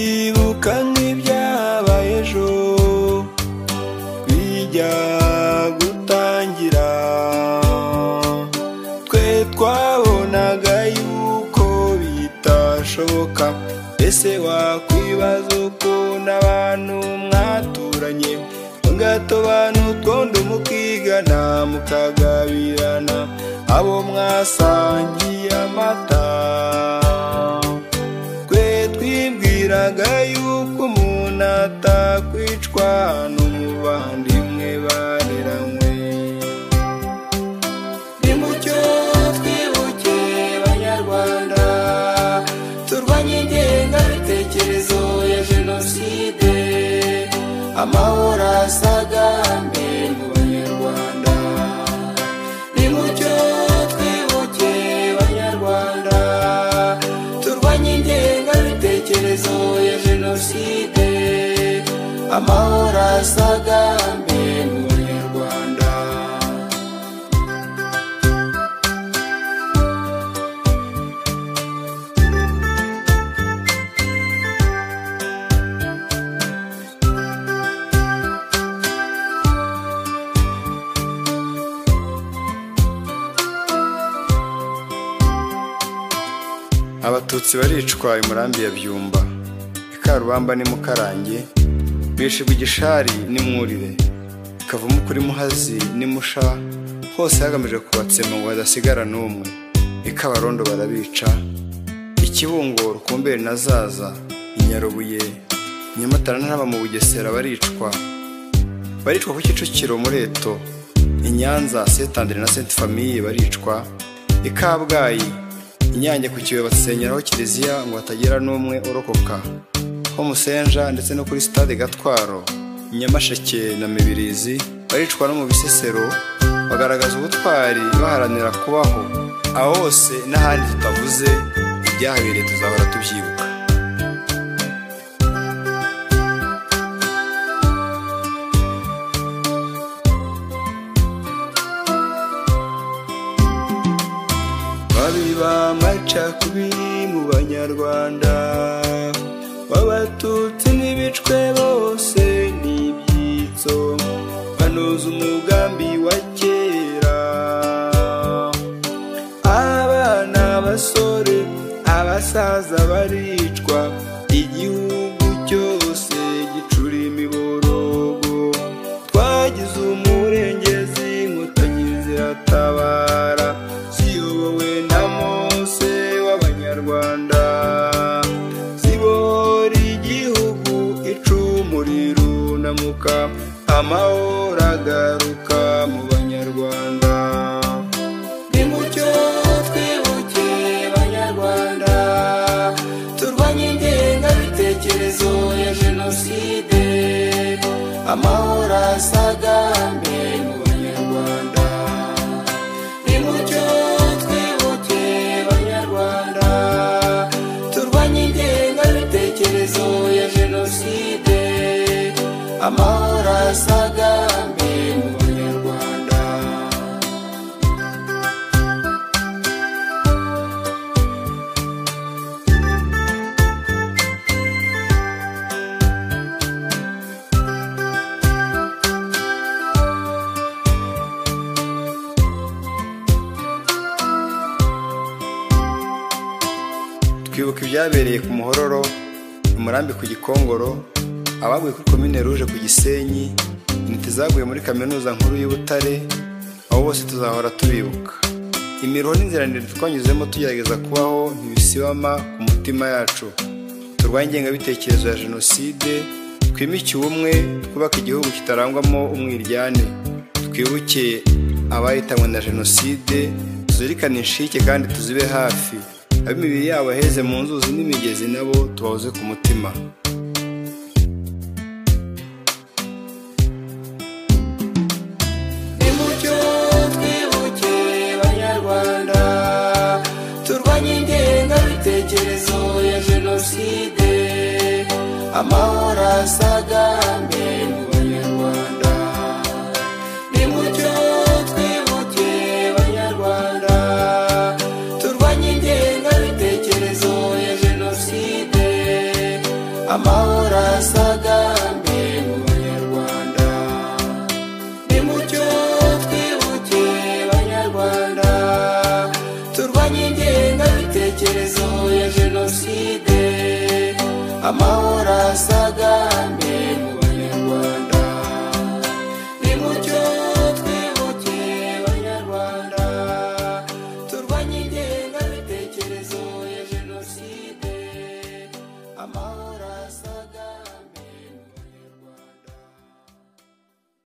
kwibuka nk'ibyabaye ejo bijya gutangira twe twabonaga yuko bitashoboka ese wakwibaza uko n'abantu mwaturanye mugatobanutwa undi mukigana mukagabirana abo mwasangiye amata twe twibwiraga yuko umuntu atakwicwa n'umuvandimwe bareranywe nimucyo twibuke banyarwanda turwanye ingengabitekerezo ya jenoside amahoro asagambe mu banyarwanda nimucyo twibuke banyarwanda turwanye ingengabitekerezo ya jenoside amahoro asagambe mu banyarwanda abatutsi baricwa imurambi ya byumba ikarubamba ni mukarange bishe igishari n'imwurire ikavamo kuri muhazi n'imusha hose hagamijwe kubatsema ngo hadasigara n'umwe ikabarondo barabica ikibungo rukumberi na zaza inyarubuye nyamatara ntaba mu bugesera baricwa baricwa ku kicukiro mureto inyanza setandire na senti famiye baricwa ikabwayi inyange ku kibuye basenyeraho kiliziya ngo hatagira n'umwe urokoka ho musenja ndetse no kuri sitade gatwaro nyamasheke na mibirizi baricwa no mu bisesero bagaragaza ubutwari baharanira kubaho aho hose n'ahandi tutavuze ibyahabereye tuzahora tubyibuka biba amacakubiri mu banyarwanda b'abatutsi n'ibicwe bose n'ibyitso banoza umugambi wa kera abana abasore abasaza baricwa igihugu cyose gicura imiborogo twagize umurengezi inkotanyi ziratabara ziyobowe na mose w'abanyarwanda zibora igihugu icumu rirunamuka amahoro agaruka mu banyarwanda nimucyo twibuke banyarwanda turwanye ingengabitekerezo ya jenoside amahoro asagambe mu banyarwanda nimucyo twibuke banyarwanda turwanye ingengabitekerezo ya jenoside amahoro asagambe mu banyarwanda twibuka ibyabereye ku muhororo umurambi ku gikongoro abaguye kuri komine ruje ku gisenyi intiti zaguye muri kaminuza nkuru y'ubutare abo bose tuzahora tubibuka imiruho n'inzira ndende twanyuzemo tugerageza kubaho ntibisibama ku mutima yacu turwanye ingengabitekerezo ya jenoside twimike ubumwe twubaka igihugu kitarangwamo umwiryane twibuke abahitanwe na jenoside tuzirikane inshike kandi tuzibe hafi ab'imibiri yabo aheze mu nzuzi n'imigezi nabo tubahoze ku mutima nimucyo twibuke banyarwanda turwanye ingengabitekerezo ya jenoside amahoro asagambe mu banyarwanda nimucyo twibuke banyarwanda turwanye ingengabitekerezo ya jenoside amahoro amahoro asagambe mu banyarwanda nimucyo twibuke banyarwanda turwanye ingengabitekerezo ya jenoside amahoro